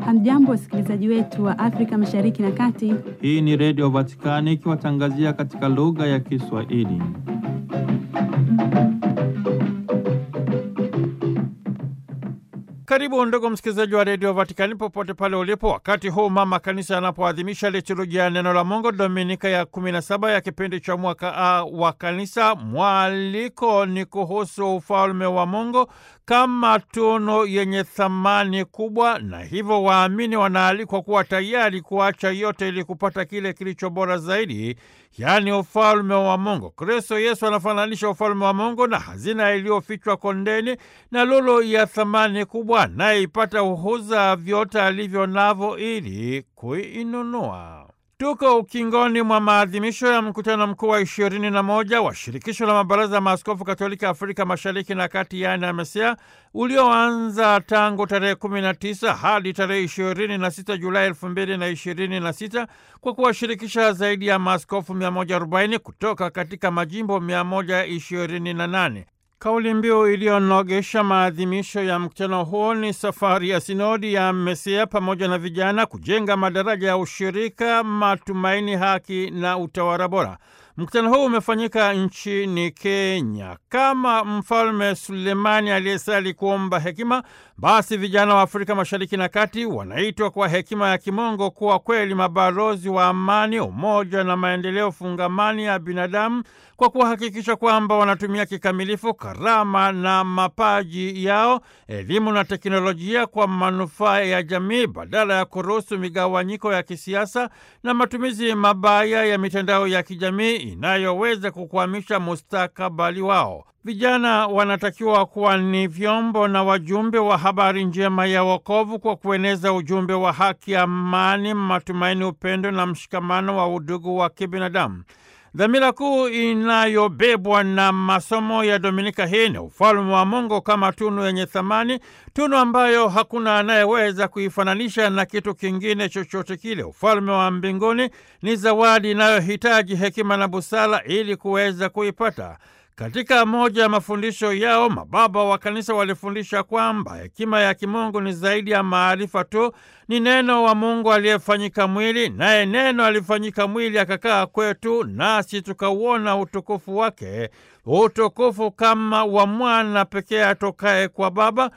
Hamjambo, wasikilizaji wetu wa Afrika Mashariki na Kati. Hii ni Redio Vatikani ikiwatangazia katika lugha ya Kiswahili. Karibu ndugu msikilizaji wa redio Vatikani popote pale ulipo, wakati huu mama kanisa anapoadhimisha liturujia ya neno la Mungu dominika ya 17 ya kipindi cha mwaka A wa kanisa. Mwaliko ni kuhusu ufalme wa Mungu kama tunu yenye thamani kubwa, na hivyo waamini wanaalikwa kuwa tayari kuacha yote ili kupata kile kilicho bora zaidi, yaani ufalme wa Mungu. Kristo Yesu anafananisha ufalme wa Mungu na hazina iliyofichwa kondeni na lulu ya thamani kubwa, anayeipata uhuza vyote alivyo navyo ili kuinunua. Tuko ukingoni mwa maadhimisho ya mkutano mkuu wa ishirini na moja wa shirikisho la mabaraza ya maaskofu katolika Afrika mashariki na kati, yaani AMESEA, ulioanza tangu tarehe 19 hadi tarehe 26 Julai 2026 kwa kuwashirikisha zaidi ya maaskofu 140 kutoka katika majimbo 128. Kauli mbiu iliyonogesha maadhimisho ya mkutano huo ni safari ya sinodi ya AMESEA pamoja na vijana, kujenga madaraja ya ushirika, matumaini, haki na utawala bora. Mkutano huu umefanyika nchini Kenya. Kama Mfalme Sulemani aliyesali kuomba hekima, basi vijana wa Afrika Mashariki na Kati wanaitwa kwa hekima ya kimungu kuwa kweli mabalozi wa amani, umoja na maendeleo fungamani ya binadamu kwa kuhakikisha kwamba wanatumia kikamilifu karama na mapaji yao, elimu na teknolojia kwa manufaa ya jamii badala ya kuruhusu migawanyiko ya kisiasa na matumizi mabaya ya mitandao ya kijamii inayoweza kukwamisha mustakabali wao. Vijana wanatakiwa kuwa ni vyombo na wajumbe wa habari njema ya wokovu kwa kueneza ujumbe wa haki, amani, matumaini, upendo na mshikamano wa udugu wa kibinadamu. Dhamira kuu inayobebwa na masomo ya Dominika hii ni ufalme wa Mungu kama tunu yenye thamani, tunu ambayo hakuna anayeweza kuifananisha na kitu kingine chochote kile. Ufalme wa mbinguni ni zawadi inayohitaji hekima na busara ili kuweza kuipata. Katika moja ya mafundisho yao mababa wa kanisa walifundisha kwamba hekima ya kimungu ni zaidi ya maarifa tu, ni neno wa Mungu aliyefanyika mwili, naye neno alifanyika mwili akakaa kwetu, nasi tukauona utukufu wake, utukufu kama wa mwana pekee atokaye kwa Baba,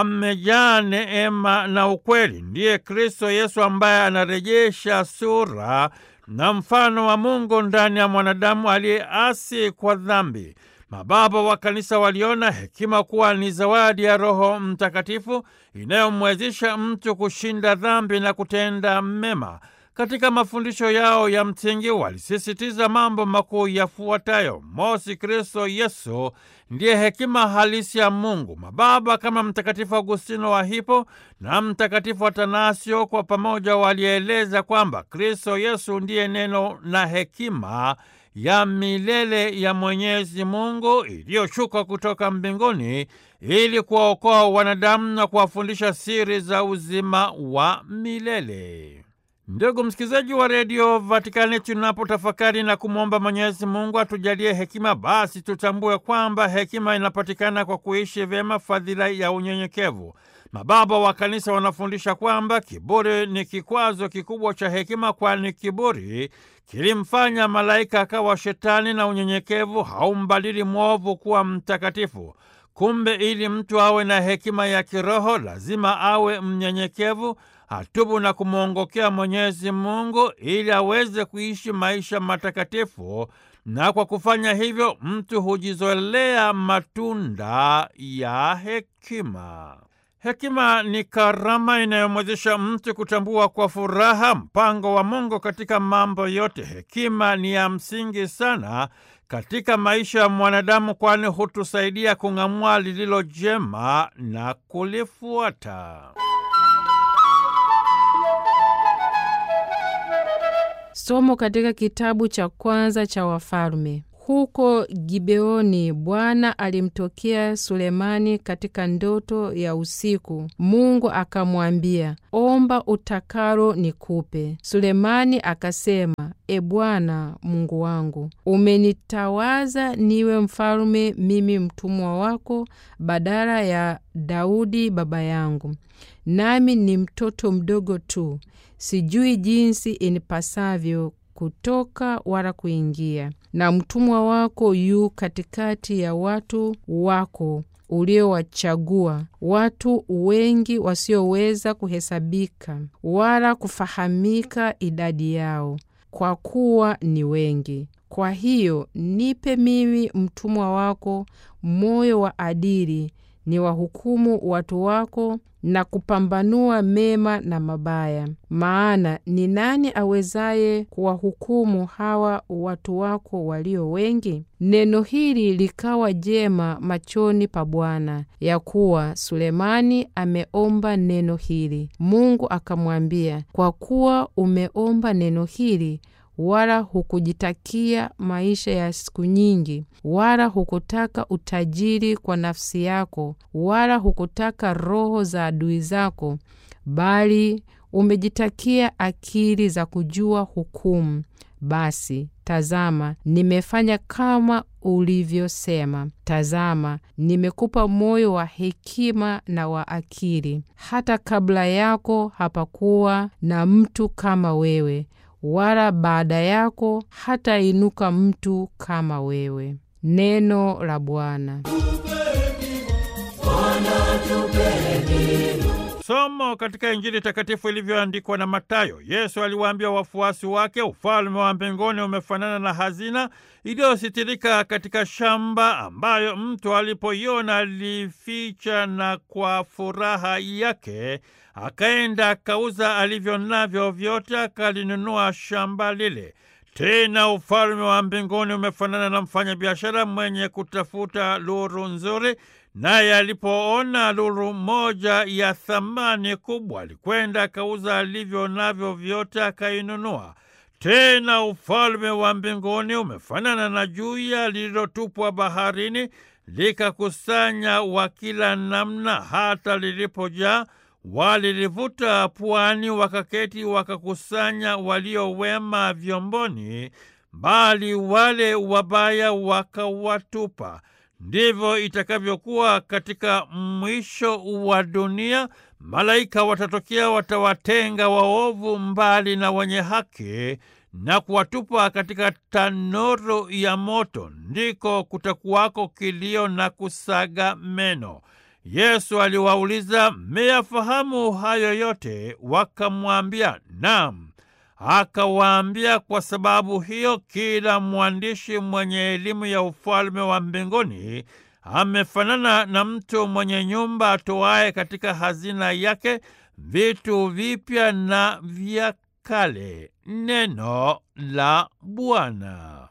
amejaa neema na ukweli. Ndiye Kristo Yesu ambaye anarejesha sura na mfano wa Mungu ndani ya mwanadamu aliyeasi kwa dhambi. Mababa wa kanisa waliona hekima kuwa ni zawadi ya Roho Mtakatifu inayomwezesha mtu kushinda dhambi na kutenda mema. Katika mafundisho yao ya msingi walisisitiza mambo makuu yafuatayo: mosi, Kristo Yesu ndiye hekima halisi ya Mungu. Mababa kama Mtakatifu Agustino wa Hippo na Mtakatifu Atanasio kwa pamoja walieleza kwamba Kristo Yesu ndiye neno na hekima ya milele ya Mwenyezi Mungu iliyoshuka kutoka mbinguni ili kuwaokoa wanadamu na kuwafundisha siri za uzima wa milele. Ndugu msikilizaji wa redio Vatikani, tunapotafakari na kumwomba Mwenyezi Mungu atujalie hekima, basi tutambue kwamba hekima inapatikana kwa kuishi vyema fadhila ya unyenyekevu. Mababa wa kanisa wanafundisha kwamba kiburi ni kikwazo kikubwa cha hekima, kwani kiburi kilimfanya malaika akawa shetani na unyenyekevu haumbadili mwovu kuwa mtakatifu. Kumbe ili mtu awe na hekima ya kiroho lazima awe mnyenyekevu, atubu na kumwongokea Mwenyezi Mungu ili aweze kuishi maisha matakatifu, na kwa kufanya hivyo mtu hujizolea matunda ya hekima. Hekima ni karama inayomwezesha mtu kutambua kwa furaha mpango wa Mungu katika mambo yote. Hekima ni ya msingi sana katika maisha ya mwanadamu, kwani hutusaidia kung'amua lililo jema na kulifuata. Somo katika kitabu cha kwanza cha Wafalme. Huko Gibeoni Bwana alimtokea Sulemani katika ndoto ya usiku. Mungu akamwambia, omba utakalo nikupe. Sulemani akasema, E Bwana Mungu wangu, umenitawaza niwe mfalme mimi mtumwa wako badala ya Daudi baba yangu, nami ni mtoto mdogo tu, sijui jinsi inipasavyo kutoka wala kuingia, na mtumwa wako yu katikati ya watu wako uliowachagua, watu wengi wasioweza kuhesabika wala kufahamika idadi yao, kwa kuwa ni wengi. Kwa hiyo nipe mimi mtumwa wako moyo wa adili, ni wahukumu watu wako na kupambanua mema na mabaya. Maana ni nani awezaye kuwahukumu hawa watu wako walio wengi? Neno hili likawa jema machoni pa Bwana, ya kuwa Sulemani ameomba neno hili. Mungu akamwambia, kwa kuwa umeomba neno hili wala hukujitakia maisha ya siku nyingi, wala hukutaka utajiri kwa nafsi yako, wala hukutaka roho za adui zako, bali umejitakia akili za kujua hukumu. Basi tazama, nimefanya kama ulivyosema. Tazama, nimekupa moyo wa hekima na wa akili. Hata kabla yako hapakuwa na mtu kama wewe wala baada yako hatainuka mtu kama wewe. Neno la Bwana. Somo katika Injili takatifu ilivyoandikwa na Matayo. Yesu aliwaambia wafuasi wake, ufalme wa mbinguni umefanana na hazina iliyositirika katika shamba, ambayo mtu alipoiona alificha, na kwa furaha yake akaenda akauza alivyo navyo vyote, akalinunua shamba lile. Tena ufalme wa mbinguni umefanana na mfanyabiashara mwenye kutafuta lulu nzuri naye alipoona lulu moja ya thamani kubwa, alikwenda akauza alivyo navyo vyote akainunua. Tena ufalme wa mbinguni umefanana na juya lililotupwa baharini, likakusanya wa kila namna, hata lilipojaa walilivuta pwani, wakaketi wakakusanya walio wema vyomboni, bali wale wabaya wakawatupa. Ndivyo itakavyokuwa katika mwisho wa dunia. Malaika watatokea, watawatenga waovu mbali na wenye haki na kuwatupa katika tanuru ya moto, ndiko kutakuwako kilio na kusaga meno. Yesu aliwauliza, mmeyafahamu hayo yote? Wakamwambia, naam. Akawaambia, kwa sababu hiyo kila mwandishi mwenye elimu ya ufalme wa mbinguni amefanana na mtu mwenye nyumba atoaye katika hazina yake vitu vipya na vya kale. Neno la Bwana.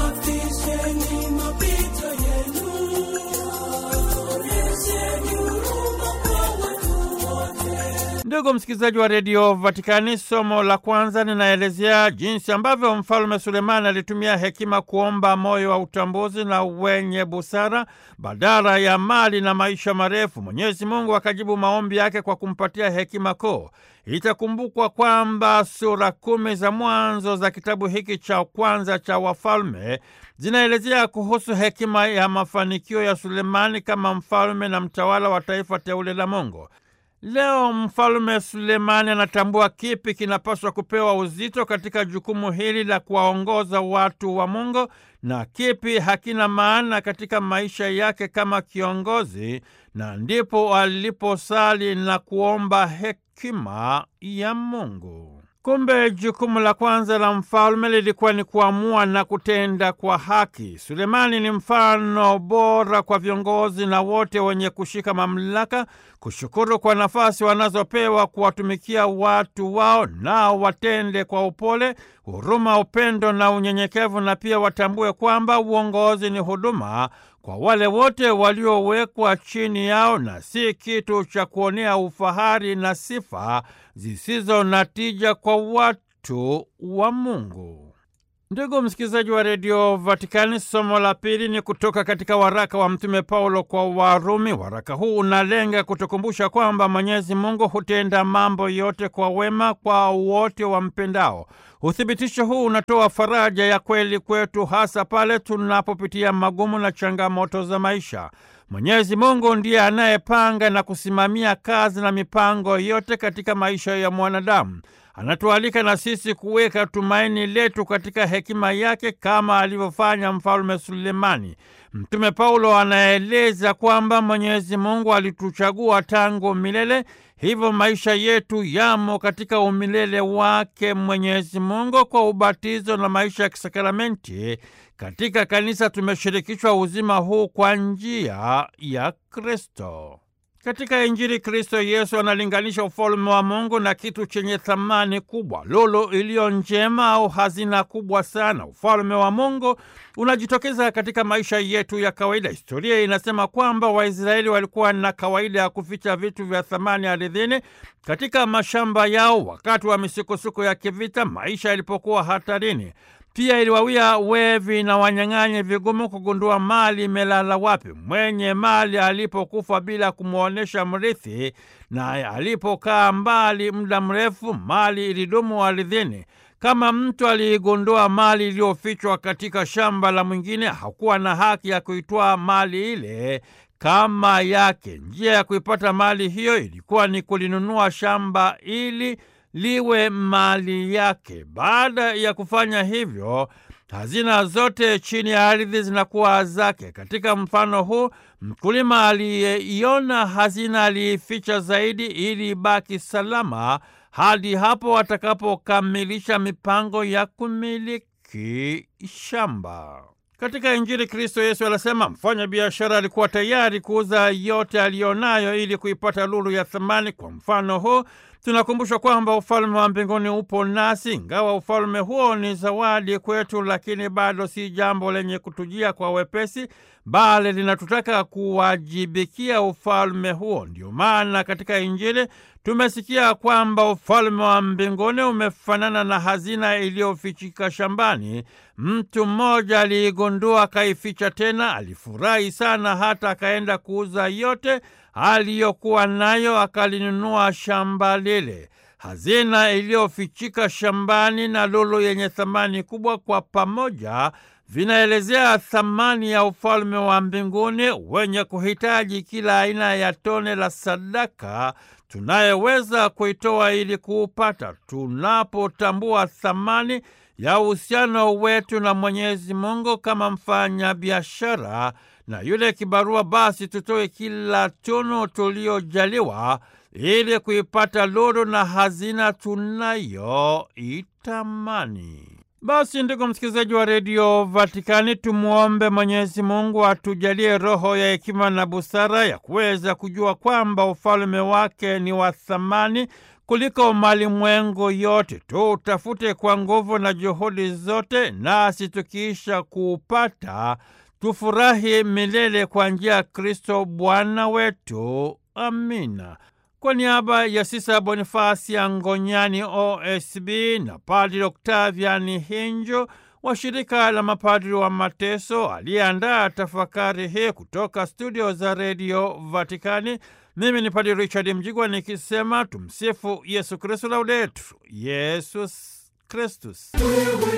Ndugu msikilizaji wa redio Vatikani, somo la kwanza linaelezea jinsi ambavyo mfalme Sulemani alitumia hekima kuomba moyo wa utambuzi na wenye busara badala ya mali na maisha marefu. Mwenyezi Mungu akajibu maombi yake kwa kumpatia hekima kuu. Itakumbukwa kwamba sura kumi za mwanzo za kitabu hiki cha kwanza cha Wafalme zinaelezea kuhusu hekima ya mafanikio ya Sulemani kama mfalme na mtawala wa taifa teule la Mungu. Leo mfalme Sulemani anatambua kipi kinapaswa kupewa uzito katika jukumu hili la kuwaongoza watu wa Mungu na kipi hakina maana katika maisha yake kama kiongozi, na ndipo aliposali na kuomba hekima ya Mungu. Kumbe jukumu la kwanza la mfalme lilikuwa ni kuamua na kutenda kwa haki. Sulemani ni mfano bora kwa viongozi na wote wenye kushika mamlaka kushukuru kwa nafasi wanazopewa kuwatumikia watu wao, nao watende kwa upole, huruma, upendo na unyenyekevu, na pia watambue kwamba uongozi ni huduma kwa wale wote waliowekwa chini yao na si kitu cha kuonea ufahari na sifa zisizo na tija kwa watu wa Mungu. Ndugu msikilizaji wa redio Vatikani, somo la pili ni kutoka katika waraka wa Mtume Paulo kwa Warumi. Waraka huu unalenga kutukumbusha kwamba Mwenyezi Mungu hutenda mambo yote kwa wema kwa wote wampendao. Uthibitisho huu unatoa faraja ya kweli kwetu, hasa pale tunapopitia magumu na changamoto za maisha. Mwenyezi Mungu ndiye anayepanga na kusimamia kazi na mipango yote katika maisha ya mwanadamu. Anatualika na sisi kuweka tumaini letu katika hekima yake kama alivyofanya Mfalme Sulemani. Mtume Paulo anaeleza kwamba Mwenyezi Mungu alituchagua tangu milele, hivyo maisha yetu yamo katika umilele wake Mwenyezi Mungu. Kwa ubatizo na maisha ya kisakramenti katika kanisa tumeshirikishwa uzima huu kwa njia ya Kristo. Katika Injili, Kristo Yesu analinganisha ufalme wa Mungu na kitu chenye thamani kubwa, lulu iliyo njema au hazina kubwa sana. Ufalme wa Mungu unajitokeza katika maisha yetu ya kawaida. Historia inasema kwamba Waisraeli walikuwa na kawaida ya kuficha vitu vya thamani ardhini katika mashamba yao wakati wa misukosuko ya kivita, maisha yalipokuwa hatarini. Pia iliwawia wevi na wanyang'anyi vigumu kugundua mali imelala wapi. Mwenye mali alipokufa bila kumwonyesha mrithi, na alipokaa mbali muda mrefu, mali ilidumu ardhini. Kama mtu aliigundua mali iliyofichwa katika shamba la mwingine, hakuwa na haki ya kuitwaa mali ile kama yake. Njia ya kuipata mali hiyo ilikuwa ni kulinunua shamba ili liwe mali yake. Baada ya kufanya hivyo, hazina zote chini ya ardhi zinakuwa zake. Katika mfano huu, mkulima aliyeiona hazina aliificha zaidi ili ibaki salama hadi hapo atakapokamilisha mipango ya kumiliki shamba. Katika Injili, Kristo Yesu anasema mfanya biashara alikuwa tayari kuuza yote aliyonayo ili kuipata lulu ya thamani. Kwa mfano huu tunakumbushwa kwamba ufalme wa mbinguni upo nasi. Ingawa ufalme huo ni zawadi kwetu, lakini bado si jambo lenye kutujia kwa wepesi, bali linatutaka kuwajibikia ufalme huo. Ndio maana katika Injili tumesikia kwamba ufalme wa mbinguni umefanana na hazina iliyofichika shambani. Mtu mmoja aliigundua, akaificha tena, alifurahi sana, hata akaenda kuuza yote aliyokuwa nayo, akalinunua shamba lile. Hazina iliyofichika shambani na lulu yenye thamani kubwa, kwa pamoja vinaelezea thamani ya ufalme wa mbinguni wenye kuhitaji kila aina ya tone la sadaka tunayeweza kuitoa ili kuupata. Tunapotambua thamani ya uhusiano wetu na Mwenyezi Mungu kama mfanya biashara na yule kibarua, basi tutoe kila tunu tuliojaliwa ili kuipata lulu na hazina tunayoitamani. Basi ndugu msikilizaji wa redio Vatikani, tumwombe Mwenyezi Mungu atujalie roho ya hekima na busara ya kuweza kujua kwamba ufalme wake ni wa thamani kuliko malimwengu yote. Tutafute kwa nguvu na juhudi zote, nasi tukiisha kuupata tufurahi milele kwa njia ya Kristo Bwana wetu. Amina. Kwa niaba ya Sisa Bonifasi ya Ngonyani OSB na Padri Oktaviani Hinjo wa shirika la mapadri wa Mateso aliyeandaa tafakari hii kutoka studio za redio Vatikani, mimi ni Padri Richard Mjigwa nikisema tumsifu Yesu Kristu, laudetur Yesus Kristus.